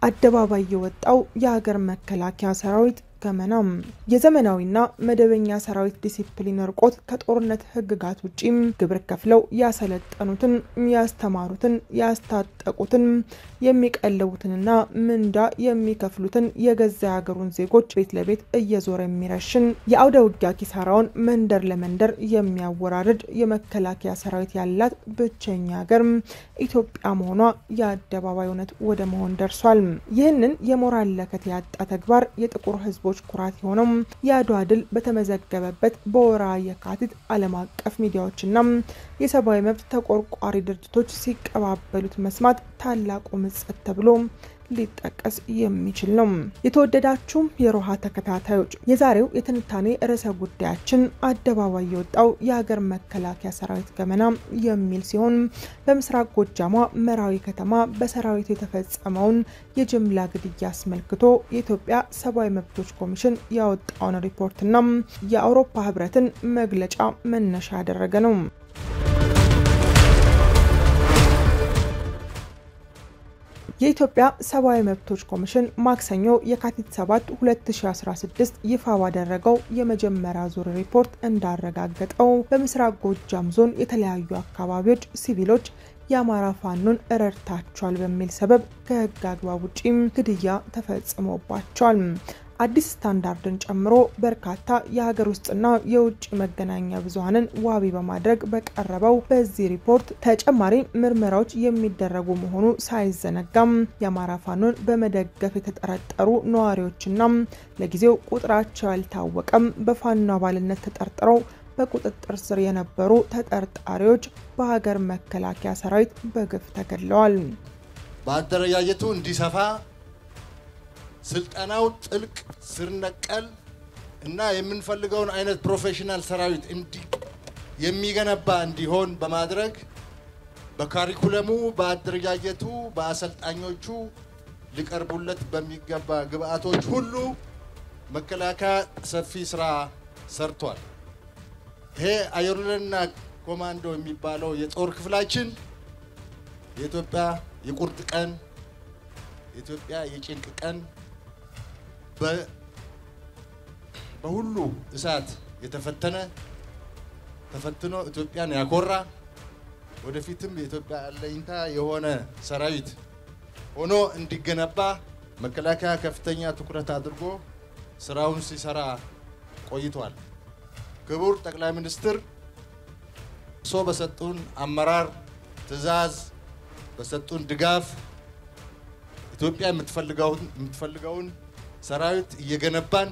አደባባይ የወጣው የሀገር መከላከያ ሰራዊት ገመናም የዘመናዊና መደበኛ ሰራዊት ዲሲፕሊን እርቆት ከጦርነት ህግጋት ውጪም ግብር ከፍለው ያሰለጠኑትን፣ ያስተማሩትን፣ ያስታጠቁትን፣ የሚቀልቡትንና ምንዳ የሚከፍሉትን የገዛ ሀገሩን ዜጎች ቤት ለቤት እየዞረ የሚረሽን የአውደ ውጊያ ኪሳራውን መንደር ለመንደር የሚያወራርድ የመከላከያ ሰራዊት ያላት ብቸኛ ሀገር ኢትዮጵያ መሆኗ የአደባባይ እውነት ወደ መሆን ደርሷል። ይህንን የሞራል ለከት ያጣ ተግባር የጥቁር ህዝቦች ኩራት የሆነው የአድዋ ድል በተመዘገበበት በወርሃ የካቲት ዓለም አቀፍ ሚዲያዎችና የሰብአዊ መብት ተቆርቋሪ ድርጅቶች ሲቀባበሉት መስማት ታላቁ ምጸት ተብሎ ሊጠቀስ የሚችል ነው። የተወደዳችሁ የሮሃ ተከታታዮች የዛሬው የትንታኔ ርዕሰ ጉዳያችን አደባባይ የወጣው የሀገር መከላከያ ሰራዊት ገመና የሚል ሲሆን በምስራቅ ጎጃሟ መራዊ ከተማ በሰራዊቱ የተፈጸመውን የጅምላ ግድያ አስመልክቶ የኢትዮጵያ ሰብአዊ መብቶች ኮሚሽን ያወጣውን ሪፖርትና የአውሮፓ ህብረትን መግለጫ መነሻ ያደረገ ነው። የኢትዮጵያ ሰብአዊ መብቶች ኮሚሽን ማክሰኞ የካቲት 7 2016 ይፋ ባደረገው የመጀመሪያ ዙር ሪፖርት እንዳረጋገጠው በምስራቅ ጎጃም ዞን የተለያዩ አካባቢዎች ሲቪሎች የአማራ ፋኖን ረድታቸዋል በሚል ሰበብ ከህግ አግባብ ውጪም ግድያ ተፈጽሞባቸዋል። አዲስ ስታንዳርድን ጨምሮ በርካታ የሀገር ውስጥና የውጭ መገናኛ ብዙኃንን ዋቢ በማድረግ በቀረበው በዚህ ሪፖርት ተጨማሪ ምርመራዎች የሚደረጉ መሆኑ ሳይዘነጋም የአማራ ፋኖን በመደገፍ የተጠረጠሩ ነዋሪዎችና ለጊዜው ቁጥራቸው ያልታወቀም በፋኖ አባልነት ተጠርጥረው በቁጥጥር ስር የነበሩ ተጠርጣሪዎች በሀገር መከላከያ ሰራዊት በግፍ ተገድለዋል። በአደረጃጀቱ እንዲሰፋ ስልጠናው ጥልቅ ስር ነቀል እና የምንፈልገውን አይነት ፕሮፌሽናል ሰራዊት የሚገነባ እንዲሆን በማድረግ በካሪኩለሙ፣ በአደረጃጀቱ፣ በአሰልጣኞቹ ሊቀርቡለት በሚገባ ግብአቶች ሁሉ መከላከያ ሰፊ ስራ ሰርቷል። ይሄ አየር ወለድና ኮማንዶ የሚባለው የጦር ክፍላችን የኢትዮጵያ የቁርጥ ቀን የኢትዮጵያ የጭንቅ ቀን በሁሉ እሳት የተፈተነ ተፈትኖ ኢትዮጵያን ያኮራ ወደፊትም የኢትዮጵያ አለኝታ የሆነ ሰራዊት ሆኖ እንዲገነባ መከላከያ ከፍተኛ ትኩረት አድርጎ ስራውን ሲሰራ ቆይቷል። ክቡር ጠቅላይ ሚኒስትር እርሶ በሰጡን አመራር ትዕዛዝ በሰጡን ድጋፍ ኢትዮጵያ የምትፈልገውን ሰራዊት እየገነባን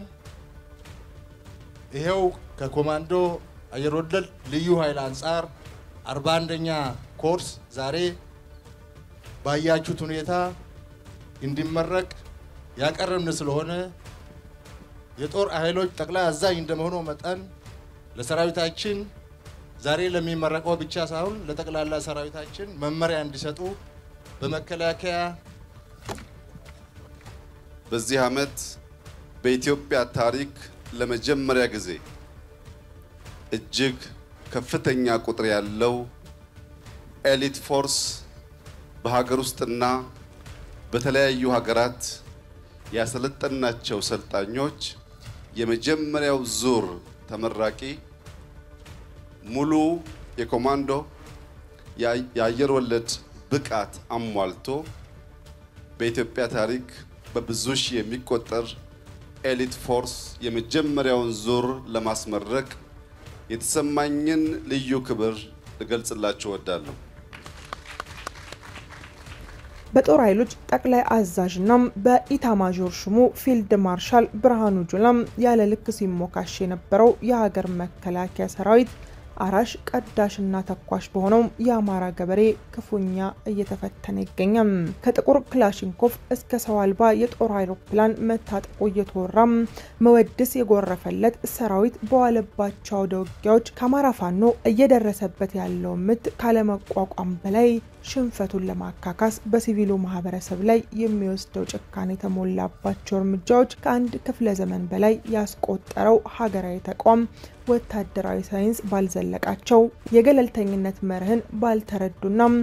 ይሄው ከኮማንዶ አየር ወለድ ልዩ ኃይል አንጻር አርባ አንደኛ ኮርስ ዛሬ ባያችሁት ሁኔታ እንዲመረቅ ያቀረብን ስለሆነ የጦር ኃይሎች ጠቅላይ አዛዥ እንደመሆኑ መጠን ለሰራዊታችን ዛሬ ለሚመረቀው ብቻ ሳይሆን ለጠቅላላ ሰራዊታችን መመሪያ እንዲሰጡ በመከላከያ በዚህ ዓመት በኢትዮጵያ ታሪክ ለመጀመሪያ ጊዜ እጅግ ከፍተኛ ቁጥር ያለው ኤሊት ፎርስ በሀገር ውስጥና በተለያዩ ሀገራት ያሰለጠናቸው ሰልጣኞች የመጀመሪያው ዙር ተመራቂ ሙሉ የኮማንዶ የአየር ወለድ ብቃት አሟልቶ በኢትዮጵያ ታሪክ በብዙ ሺህ የሚቆጠር ኤሊት ፎርስ የመጀመሪያውን ዙር ለማስመረቅ የተሰማኝን ልዩ ክብር ልገልጽላችሁ እወዳለሁ። በጦር ኃይሎች ጠቅላይ አዛዥና በኢታማዦር ሹሙ ፊልድ ማርሻል ብርሃኑ ጁላም ያለ ልክ ሲሞካሽ የነበረው የሀገር መከላከያ ሰራዊት አራሽ ቀዳሽና ተኳሽ በሆነው የአማራ ገበሬ ክፉኛ እየተፈተነ ይገኛል። ከጥቁር ክላሽንኮቭ እስከ ሰው አልባ የጦር አውሮፕላን መታጠቁ እየተወራም መወድስ የጎረፈለት ሰራዊት በዋለባቸው አውደ ውጊያዎች ከአማራ ፋኖ እየደረሰበት ያለው ምት ካለመቋቋም በላይ ሽንፈቱን ለማካካስ በሲቪሉ ማህበረሰብ ላይ የሚወስደው ጭካኔ የተሞላባቸው እርምጃዎች ከአንድ ክፍለ ዘመን በላይ ያስቆጠረው ሀገራዊ ተቋም ወታደራዊ ሳይንስ ባልዘለቃቸው የገለልተኝነት መርህን ባልተረዱና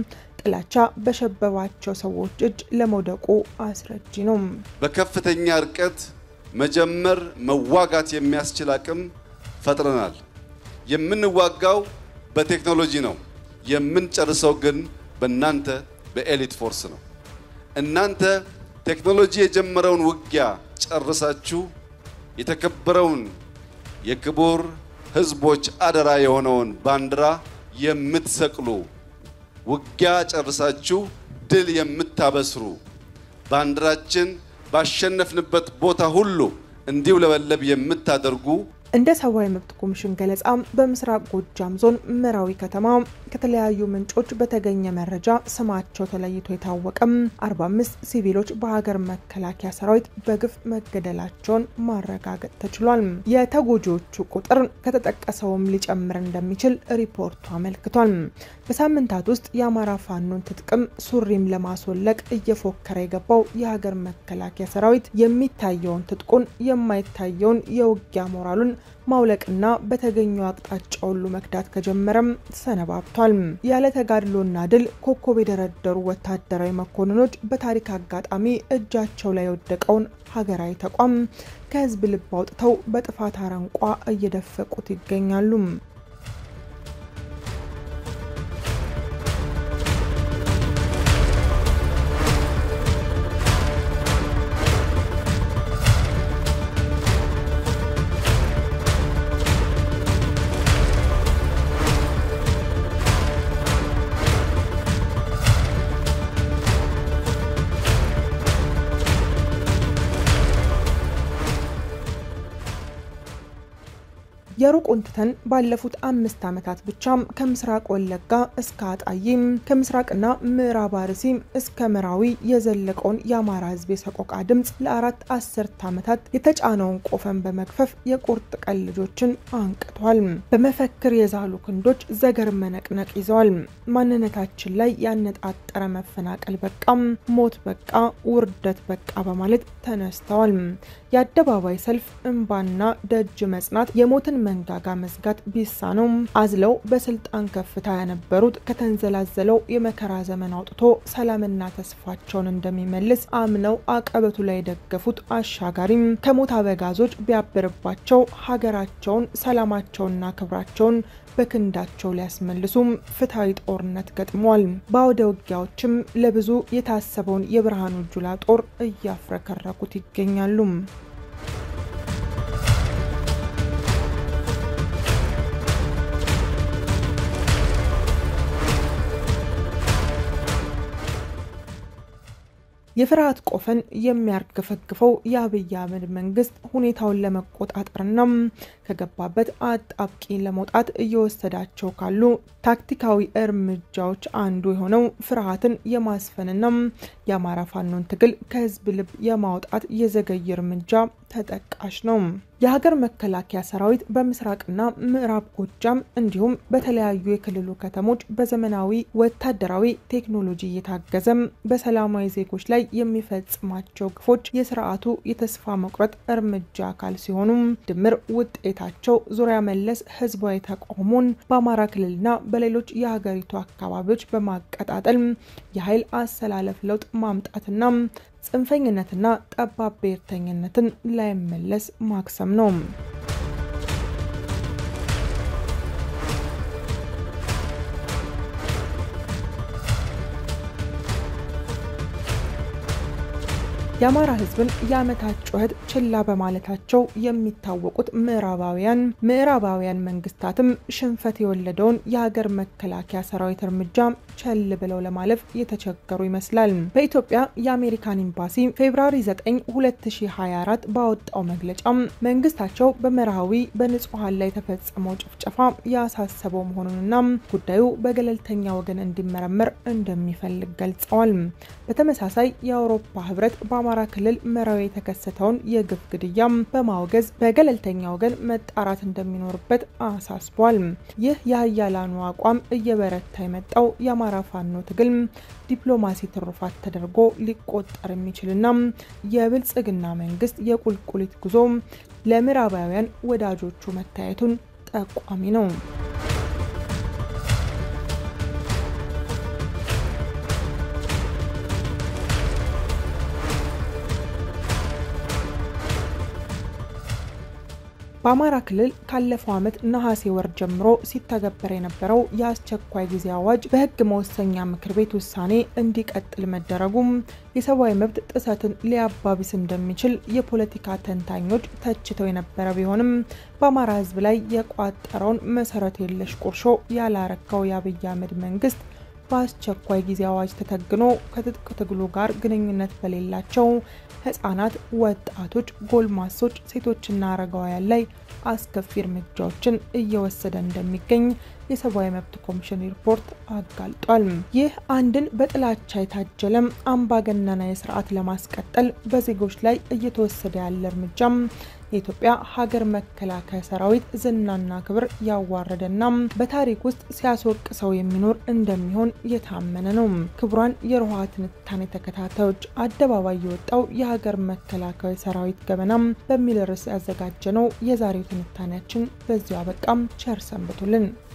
ጥላቻ በሸበባቸው ሰዎች እጅ ለመውደቁ አስረጂ ነው። በከፍተኛ ርቀት መጀመር መዋጋት የሚያስችል አቅም ፈጥረናል። የምንዋጋው በቴክኖሎጂ ነው። የምንጨርሰው ግን በእናንተ በኤሊት ፎርስ ነው። እናንተ ቴክኖሎጂ የጀመረውን ውጊያ ጨርሳችሁ የተከበረውን የክቡር ሕዝቦች አደራ የሆነውን ባንዲራ የምትሰቅሉ ውጊያ ጨርሳችሁ ድል የምታበስሩ ባንዲራችን ባሸነፍንበት ቦታ ሁሉ እንዲውለበለብ የምታደርጉ እንደ ሰብአዊ መብት ኮሚሽን ገለጻ በምስራቅ ጎጃም ዞን መራዊ ከተማ ከተለያዩ ምንጮች በተገኘ መረጃ ስማቸው ተለይቶ የታወቀም 45 ሲቪሎች በሀገር መከላከያ ሰራዊት በግፍ መገደላቸውን ማረጋገጥ ተችሏል። የተጎጂዎቹ ቁጥር ከተጠቀሰውም ሊጨምር እንደሚችል ሪፖርቱ አመልክቷል። በሳምንታት ውስጥ የአማራ ፋኖን ትጥቅም ሱሪም ለማስወለቅ እየፎከረ የገባው የሀገር መከላከያ ሰራዊት የሚታየውን ትጥቁን የማይታየውን የውጊያ ሞራሉን ማውለቅና በተገኘው አቅጣጫ ሁሉ መክዳት ከጀመረም ሰነባብቷል። ያለ ተጋድሎና ድል ኮከብ የደረደሩ ወታደራዊ መኮንኖች በታሪክ አጋጣሚ እጃቸው ላይ የወደቀውን ሀገራዊ ተቋም ከህዝብ ልብ አውጥተው በጥፋት አረንቋ እየደፈቁት ይገኛሉ። የሩቁን ትተን ባለፉት አምስት ዓመታት ብቻም ከምስራቅ ወለጋ እስከ አጣዬም ከምስራቅና ምዕራብ አርሲ እስከ መራዊ የዘለቀውን የአማራ ህዝብ የሰቆቃ ድምፅ ለአራት አስርት ዓመታት የተጫነውን ቆፈን በመግፈፍ የቁርጥ ቀን ልጆችን አንቅቷል። በመፈክር የዛሉ ክንዶች ዘገር መነቅነቅ ይዘዋል። ማንነታችን ላይ ያነጣጠረ መፈናቀል በቃም፣ ሞት በቃ፣ ውርደት በቃ በማለት ተነስተዋል። የአደባባይ ሰልፍ፣ እንባና ደጅ መጽናት የሞትን መንጋጋ መዝጋት ቢሳነውም አዝለው በስልጣን ከፍታ የነበሩት ከተንዘላዘለው የመከራ ዘመን አውጥቶ ሰላምና ተስፋቸውን እንደሚመልስ አምነው አቀበቱ ላይ የደገፉት አሻጋሪም ከሞት አበጋዞች ቢያብርባቸው ሀገራቸውን ሰላማቸውንና ክብራቸውን በክንዳቸው ሊያስመልሱም ፍትሐዊ ጦርነት ገጥሟል። በአውደ ውጊያዎችም ለብዙ የታሰበውን የብርሃኑ ጁላ ጦር እያፍረከረኩት ይገኛሉ። የፍርሃት ቆፈን የሚያርገፈግፈው የአብይ አህመድ መንግስት ሁኔታውን ለመቆጣጠርና ከገባበት አጣብቂኝ ለመውጣት እየወሰዳቸው ካሉ ታክቲካዊ እርምጃዎች አንዱ የሆነው ፍርሃትን የማስፈንና የአማራ ፋኖን ትግል ከህዝብ ልብ የማውጣት የዘገየ እርምጃ ተጠቃሽ ነው። የሀገር መከላከያ ሰራዊት በምስራቅና ምዕራብ ጎጃም እንዲሁም በተለያዩ የክልሉ ከተሞች በዘመናዊ ወታደራዊ ቴክኖሎጂ እየታገዘም በሰላማዊ ዜጎች ላይ የሚፈጽማቸው ግፎች የስርዓቱ የተስፋ መቁረጥ እርምጃ አካል ሲሆኑም ድምር ውጤታቸው ዙሪያ መለስ ህዝባዊ ተቃውሞን በአማራ ክልልና በሌሎች የሀገሪቱ አካባቢዎች በማቀጣጠል የኃይል አሰላለፍ ለውጥ ማምጣትና ጽንፈኝነትና ጠባብ ብሔርተኝነትን ላይመለስ ማክሰም ነው። የአማራ ህዝብን የዓመታት ጩኸት ችላ በማለታቸው የሚታወቁት ምዕራባውያን ምዕራባውያን መንግስታትም ሽንፈት የወለደውን የሀገር መከላከያ ሰራዊት እርምጃ ቸል ብለው ለማለፍ የተቸገሩ ይመስላል። በኢትዮጵያ የአሜሪካን ኤምባሲ ፌብራሪ 9 2024 ባወጣው መግለጫም መንግስታቸው በመርሃዊ በንጹሐን ላይ የተፈጸመው ጭፍጨፋ ያሳሰበው መሆኑንና ጉዳዩ በገለልተኛ ወገን እንዲመረመር እንደሚፈልግ ገልጸዋል። በተመሳሳይ የአውሮፓ ህብረት በአማራ ክልል መራዊ የተከሰተውን የግፍ ግድያም በማውገዝ በገለልተኛ ወገን መጣራት እንደሚኖርበት አሳስቧል። ይህ የሀያላኑ አቋም እየበረታ የመጣው የአማራ ፋኖ ትግል ዲፕሎማሲ ትሩፋት ተደርጎ ሊቆጠር የሚችልና የብልጽግና መንግስት የቁልቁሊት ጉዞ ለምዕራባውያን ወዳጆቹ መታየቱን ጠቋሚ ነው። በአማራ ክልል ካለፈው ዓመት ነሐሴ ወር ጀምሮ ሲተገበር የነበረው የአስቸኳይ ጊዜ አዋጅ በሕግ መወሰኛ ምክር ቤት ውሳኔ እንዲቀጥል መደረጉም የሰብአዊ መብት ጥሰትን ሊያባብስ እንደሚችል የፖለቲካ ተንታኞች ተችተው የነበረ ቢሆንም በአማራ ሕዝብ ላይ የቋጠረውን መሰረት የለሽ ቁርሾ ያላረካው የአብይ አህመድ መንግስት በአስቸኳይ ጊዜ አዋጅ ተተግኖ ከትጥቅ ትግሉ ጋር ግንኙነት በሌላቸው ህጻናት፣ ወጣቶች፣ ጎልማሶች፣ ሴቶችና አረጋውያን ላይ አስከፊ እርምጃዎችን እየወሰደ እንደሚገኝ የሰብአዊ መብት ኮሚሽን ሪፖርት አጋልጧል። ይህ አንድን በጥላቻ የታጀለም አምባገነናዊ ስርዓት ለማስቀጠል በዜጎች ላይ እየተወሰደ ያለ እርምጃም የኢትዮጵያ ሀገር መከላከያ ሰራዊት ዝናና ክብር ያዋረደና በታሪክ ውስጥ ሲያስወቅሰው የሚኖር እንደሚሆን የታመነ ነው። ክቡራን የሮሃ ትንታኔ ተከታታዮች አደባባይ የወጣው የሀገር መከላከያ ሰራዊት ገበናም በሚል ርዕስ ያዘጋጀ ነው የዛሬው ትንታኔያችን በዚሁ አበቃም። ቸር ሰንብቱልን።